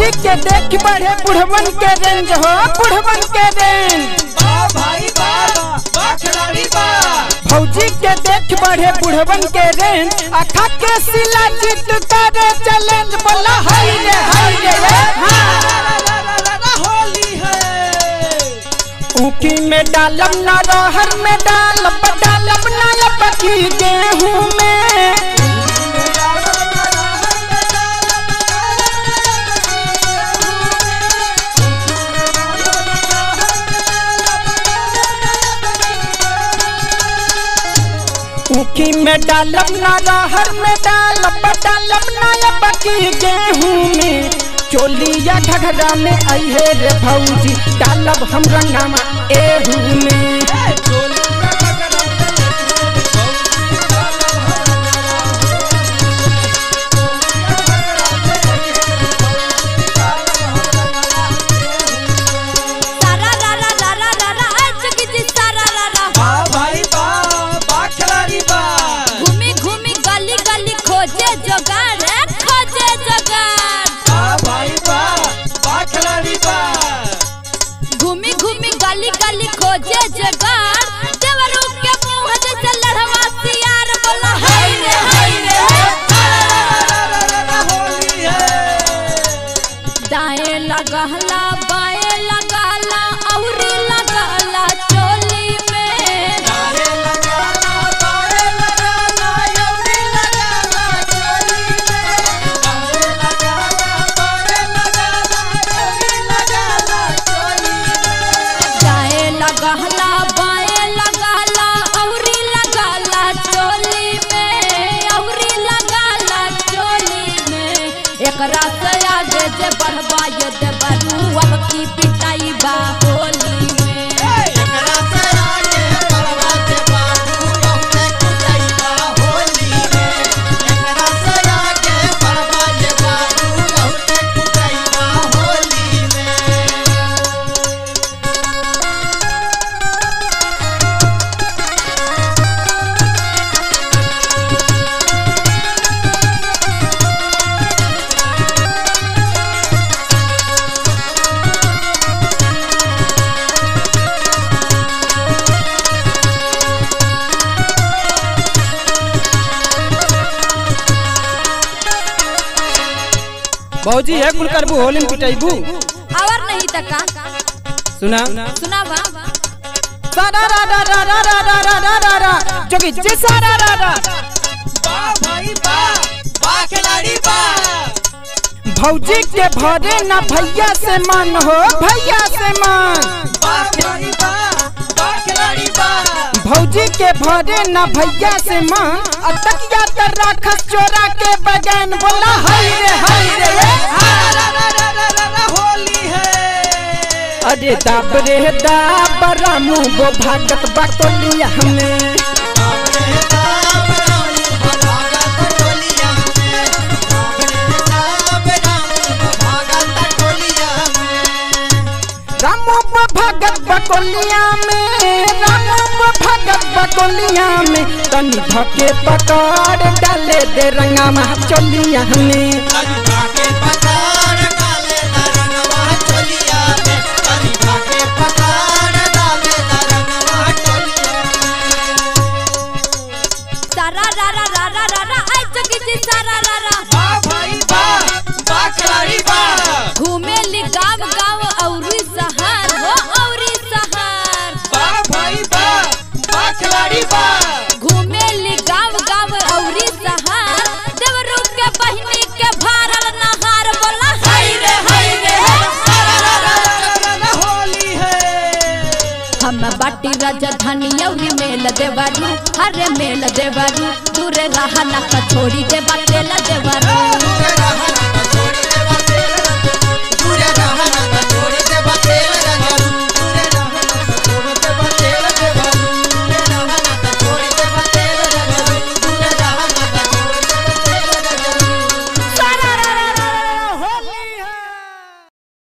भौजी के देख बढ़े बुढ़वन के रेंज हो बुढ़वन के रेंज वाह भाई वाह वाह खिलाड़ी वाह भौजी के देख बढ़े बुढ़वन के रेंज अखा के सिला जीत करे चैलेंज बोला हाय रे हाय रे रे हाँ। होली है ऊखी में डालब ना रहर में डालब डालब ना पकी गेहूं में ऊखी में डालब ना रहर में डालब डालब ना पकी गेहूं में चोलिया घघरा में आई है रे भौजी डालब हम रंगामा एहू में सारा रा रा रा रा रा रा आज की जी सारा रा रा वाह भाई वाह वाह खिलाड़ी वाह घूमी घूमी गली गली खोजे जोगाड़ रे खोजे जोगाड़ वाह भाई वाह वाह खिलाड़ी वाह घूमी घूमी गली गली खोजे जोगाड़ देवरू के मुंह जैसे लड़वा सियार बोला हाय रे हाय रे होली है दाएं लगहला बाएं लगाला औरी लगाला चोली में तारे लगाना तारे लगाना यौरी लगाना चोली में तारे लगाना तारे लगाना यौरी लगाना चोली में दाएं लगहला बाएं लगाला औरी लगाला चोली में औरी लगाला चोली में एकरा से आगे जे बढ़वा ये देवरू अब की पिटाई बा होली में एकरा से आगे बढ़वा के बाबू बहुते कुटैबा होली में एकरा से आगे बढ़वा के बाबू बहुते कुटैबा होली में भौजी है कुल करबू होली में पिटाइबू और नहीं तका सुना सुनावा सारा रा रा रा रा रा रा रा रा रा रा जोगी जे सारा रा रा वाह भाई वाह वाह खिलाड़ी वाह भौजी के भरे ना भैया से मन हो भैया से मन वाह खिलाड़ी वाह वाह खिलाड़ी वाह भौजी के भरे ना भैया से मन अतकिया तर राखस चोरा के बगैन बोला हाय रे हाय रे रे हाँ। होली है अरे दाब रे दाब रामू गो भागत बटोलिया हमें रामू गो भागत बटोलिया में रामू गो भागत बटोलिया में तनी धके पकड़ डाले दे रंगा मा चोलिया हमें सारा रा रा रा रा रा रा आई जगी जी सारा रा रा घूमे ली गाँव गाँव औरी सहार हो औरी सहार घूमे ली गाँव गाँव औरी सहार देवरू के बहिनी के भारल नहार बोला हाय रे हाय रे हम बाटी राजधानी औरी मेल देवरू हरे मेल देवरू दूर रहा ना छोड़ी दे बातेल देवरू